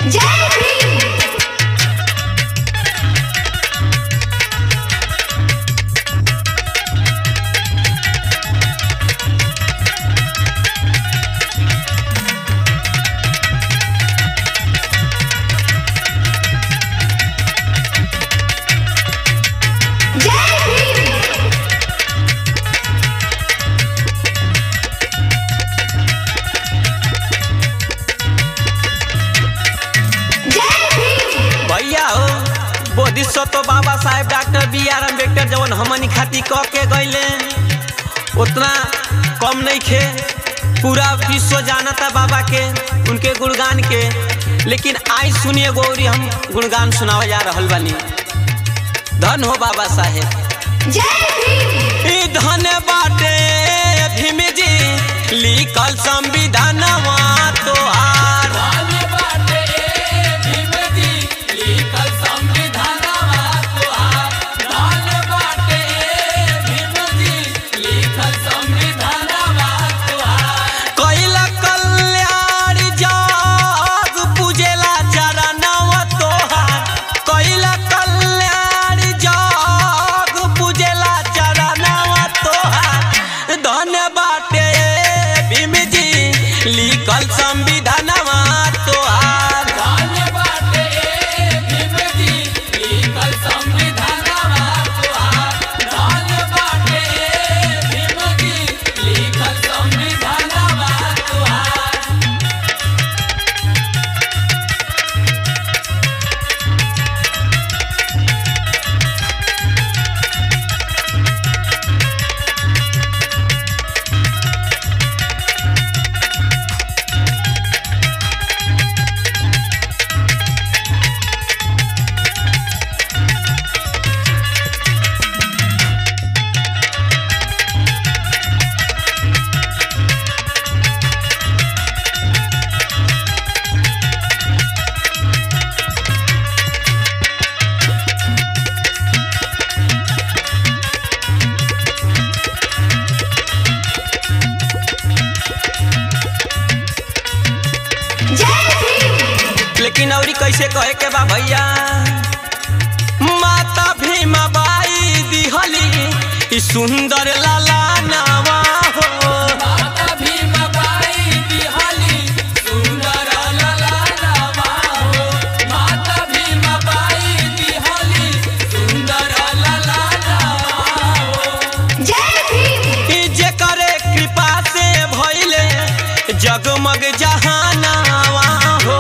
जय भीम जय भीम जय भीम भैया हो बोधिसत्व बाबा साहेब डॉक्टर बी आर अम्बेडकर जवन हमनी खाती कह के गईले उतना कम नहीं खे पूरा विश्व जानता बाबा के उनके गुणगान के लेकिन आई सुनिए गौरी हम गुणगान सुनावे जा रहल बानी धन हो बाबा साहेब जय भीम ई धन बाटे भीम जी लिखल संविधानवा तोहार कैला कल्याण जग पूजेला चरणव तोहार कैला कल्याण जग पूजेला चरणव तोहार धन बाटे भीम जी लिखल संविधानवा तोहार जय भीम लेकिन औरी कैसे कहे के बा भैया माता भीमा बाई दिहली ई सुंदर लाला नावा हो जय भीम ई जेकरे कृपा से भइले जगमग जहानावा हो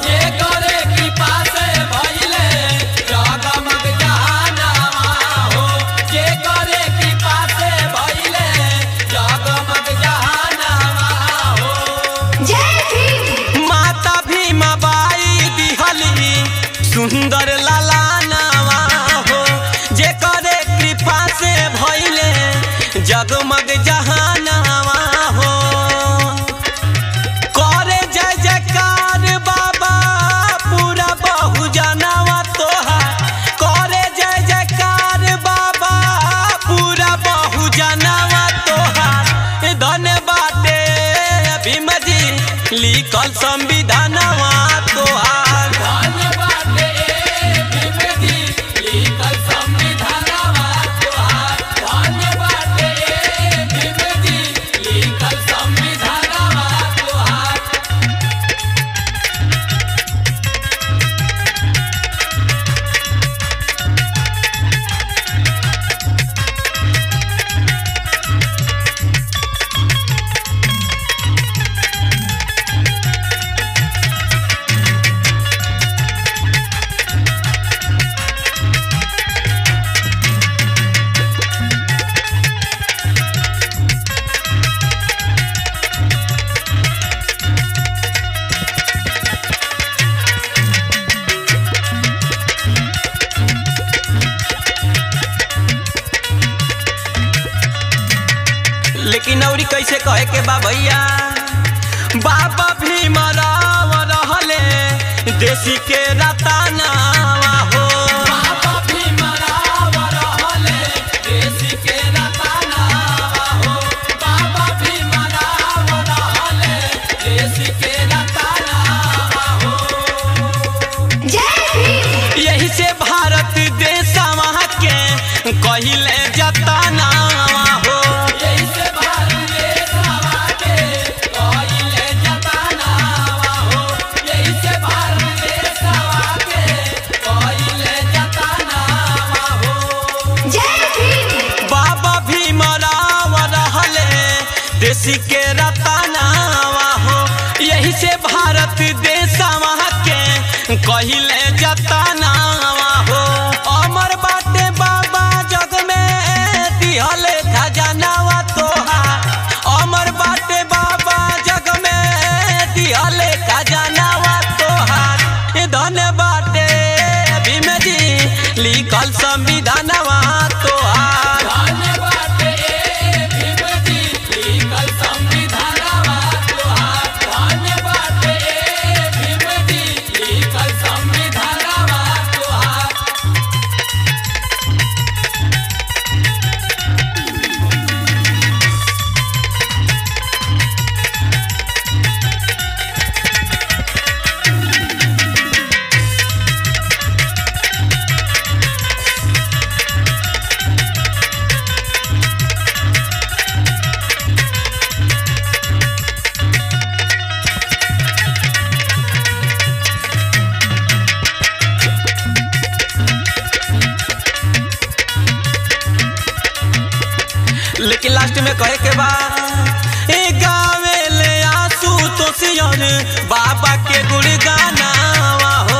जय भीम माता भीमा बाई दिहली सुंदर लाला नावा हो जेकरे कृपा से भइले जगमग जहानावा हो करे जय जयकार बाबा पूरा बहु जनावा तोहार करे जय जयकार बाबा पूरा बहु जनावा तोहार धन बाटे भीम जी लिखल संविधानवा तोहार लेकिन औरी कैसे कहे के बा भैया बाबा भीम राव रहले देसी के रतानावा हो भारत देशवा के कहिले जतनावा हो अमर बाटे बाबा जग में दिहले खजानावा तोहार अमर बाटे बाबा जग में दिहले खजानावा तोहार ए धन बाटे भीम जी लिखल संविधानवा तोहार लेकिन लास्ट में कहे के बा ए गावे ले आंसू तो सियर बाबा के गुणगाना हो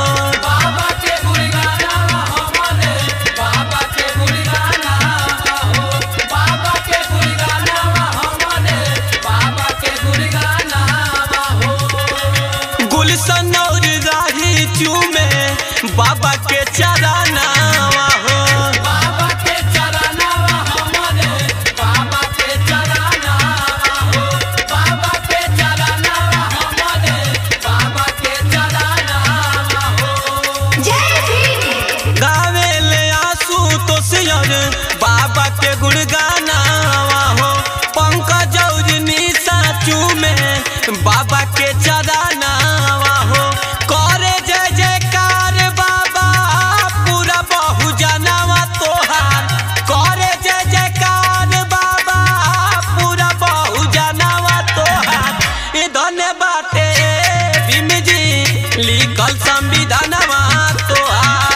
गुलशन और राही चूमे बाबा के चराना हो जय भीम गावे ले आंसू तो सियर बाबा के गुणगाना हो पंकज और निशा चूमे बाबा के चराना हो करे जय जयकार बाबा पूरा बहु जनावा तोहार करे जय जयकार बाबा पूरा बहु जनावा तोहार ए धन्य बाटे भीम जी लिखल संविधानवा तोहार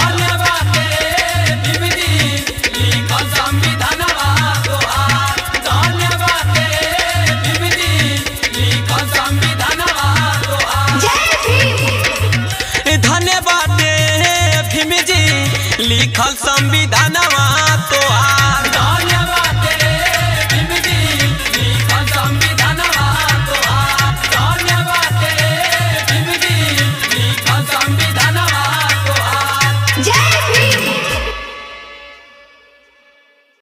जय भीम धन्यवाद भीम जी लिखल संविधानवा तोहार